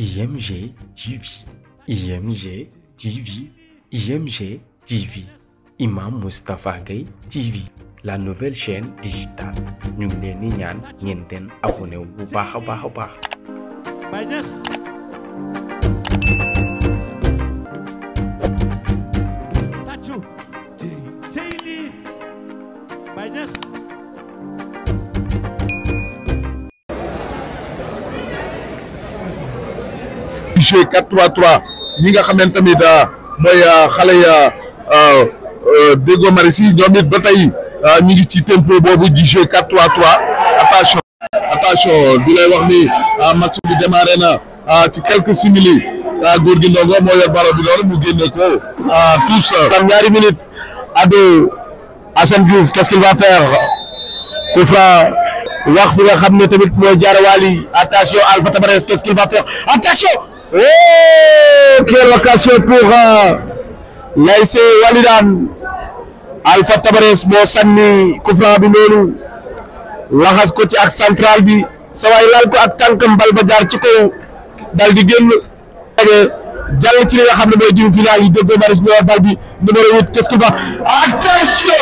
IMG TV, IMG TV, IMG TV, Imam Moustapha Gueye TV, la nouvelle chaîne digitale ñu ngi leen di ñaan ngeen den abonné wu bu baax a baax a baax. Baye Niass tàccu cey lii Baye Niass jeu 4-3-3 ñi nga xam ne tamit mooy xale ya Déggo Maris yi ñoom it ba tey ñu ngi ci tempo boobu di jeu 4-3-3 attention attention di lay wax ni match bi démarré na ci quelques simili góor gi ndongo moo yor ballon bi noonu mu génne ko tous tam ñaari minutes ado Assane Diouf qu'est-ce qu'il va faire coup franc wax fi nga xam ne tamit mooy jaarawaali attention Alpha Tabarès qu'est-ce qu'il va faire attention oh quelle occasion pour l'ASC Walidane Alpha Tabarès moo sànni coup franc bi noonu laxas ko ci ak central bi sa waay laal ko ak tànkam bal ba jaar ci kaw dal di génn jàll ci li nga xam ne mooy demi final yi Déggo Maris bi war bal bi numéro huit qu'est-ce qu'il va attention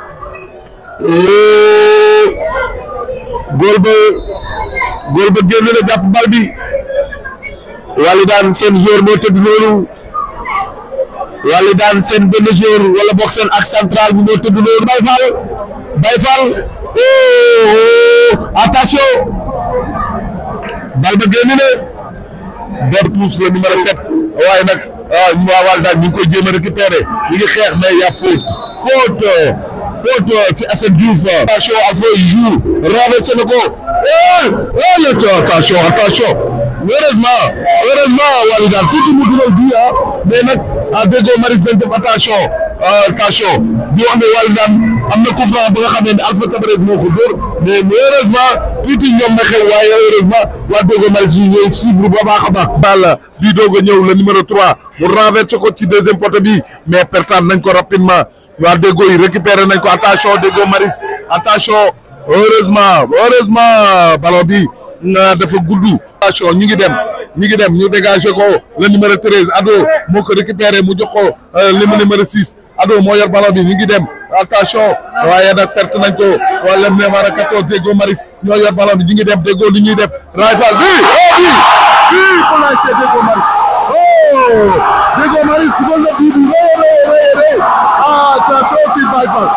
góol ba góol ba génn na jàpp bal bi Walidane seen joueur moo tëdd noonu Walidane seen benn joueur wala bokk seen ak central bi moo tëdd noonu Baye Fall Baye Fall oh attention bal ba génn na def tous le numéro sept waaye nag ñu waa Walidane ñu ngi koy jéem a récupérer ñu ngi xeex mais y a faute faute faute ci Assane Diouf attention Alpha joue renversé na ko eh attention attention heureusement heureusement Walidane tuuti mu dugal bii ah mais nag ah Déggo Maris dañ def attention attention di wax ne Walidane am na coup franc ba nga xam ne Alpha Tabarès moo ko dóor mais heureusement tuuti ñoom na xew waaye heureusement waa Déggo Maris yi ñooy suivre ba baax a baax. bal bii doog a ñëw le numéro 3 mu renversé ko ci deuxième poteau bi mais pertaan nañ ko rapidement waa Déggo yi récupéré nañ ko attention Déggo Maris attention heureusement heureusement ballon bi. dafa gudd attention ñu ngi dem ñu ngi dem ñu dégagé ko le numéro treize Ado moo ko récupéré mu jox ko le numéro six Ado moo yor ballon bi ñu ngi dem attention waaye nag perte nañ ko wala numéro quatorze Déggo Maris ñoo yor ballon bi ñu ngi dem Déggo li ñuy def Rayfal bi oh bi bi pour la c'est Déggo Maris oh Déggo Maris dugal na bii bi rëy rëy rëy rëy attention ci Rayfal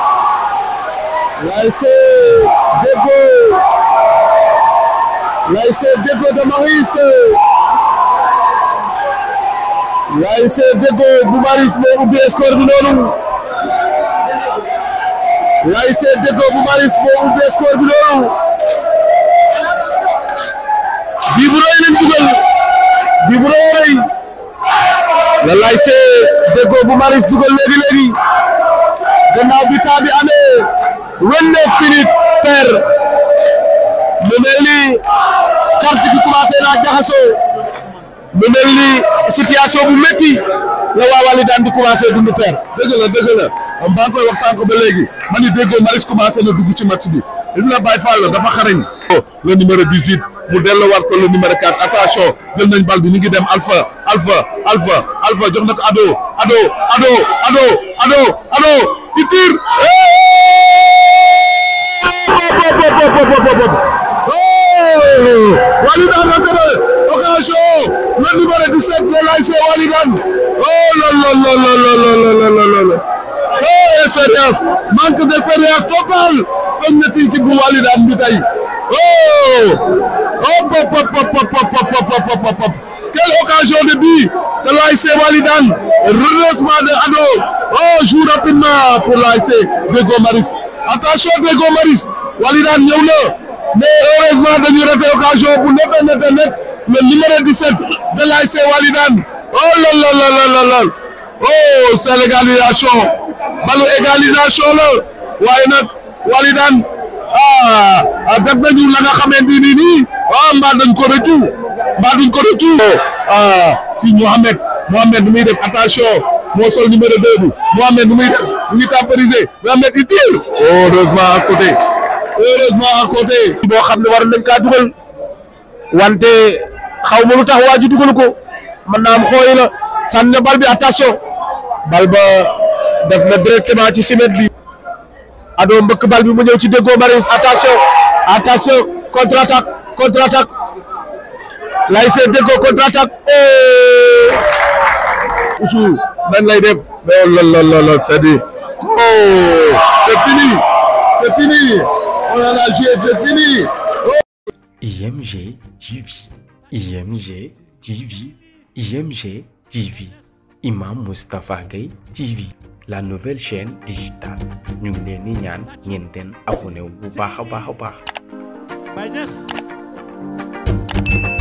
waaye c'est Déggo l'ASC Déggo de Maris l'ASC Déggo bu Maris moo ubbi score bi noonu l'ASC Déggo bu Maris moo ubbi score bi noonu bii bu rëy lañ dugal bii bu rëy la l'ASC Déggo bu Maris dugal léegi léegi gannaaw bi temps bi amee vingt-neuf minutes per mu mel ni carte bi commencé naa jaxasoo mu mel ni situation bu métti la waa Walidane di commencé dund père dëgg la dëgg la am baa ngi koy wax sànq ba léegi man ni Déggo Maris commencé na dugg ci match bi gis nga Baye Fall dafa xarañ le numéro 18 mu delluwaat ko le numéro 4 attention jël nañ bal bi ñu ngi dem Alpha Alpha Alpha Alpha jox na ko Ado Ado Ado Ado Ado Ado il tire Walidane a gagné occasion le numéro 17 de l'ASC Walidane oh là là là là là là là là oh expérience manque d'expérience totale feeñ na ci équipe bu Walidane bi tey oh hop hop hop hop hop hop hop quelle occasion de but de l'ASC Walidane redressement de Ado oh joue rapidement pour l'ASC Déggo Maris attention Déggo Maris Walidane ñëw na mais heureusement dañu raté occasion bu net net net le numéro 17 de l'ASC Walidane oh là là là là là oh c'est l'égalisation balu égalisation la waaye nag Walidane ah def nañu la nga xamante ni nii ah mbaa dañ ko rëccu mbaa duñ ko rëccu ah ci Mohamed Mohamed nu muy def attention moo sol numéro 2 bi Mohamed nu muy def mu ngi temporiser Mohamed il tire heureusement à côté heureusement à côté boo xam ne war nañ kaa dugal wante xaw ma lu tax waa ji dugalu ko mën naa am xooyi la sànni na bal bi attention bal ba def na directement ci simet bi ado mbëkk bal bi mu ñëw ci déggoo Maris attention attention contre attaque contre attaque lay see déggoo contre attaque Oussou nan lay def mais oh là là là c'est dit oh c'est fini c'est fini on en a joué c'est fini IMG TV IMG TV IMG TV Imam Moustapha Gueye TV la nouvelle chaîne digitale ñu ngi leen di ñaan ngeen den abonné wu bu baax a baax a baax Baye Niass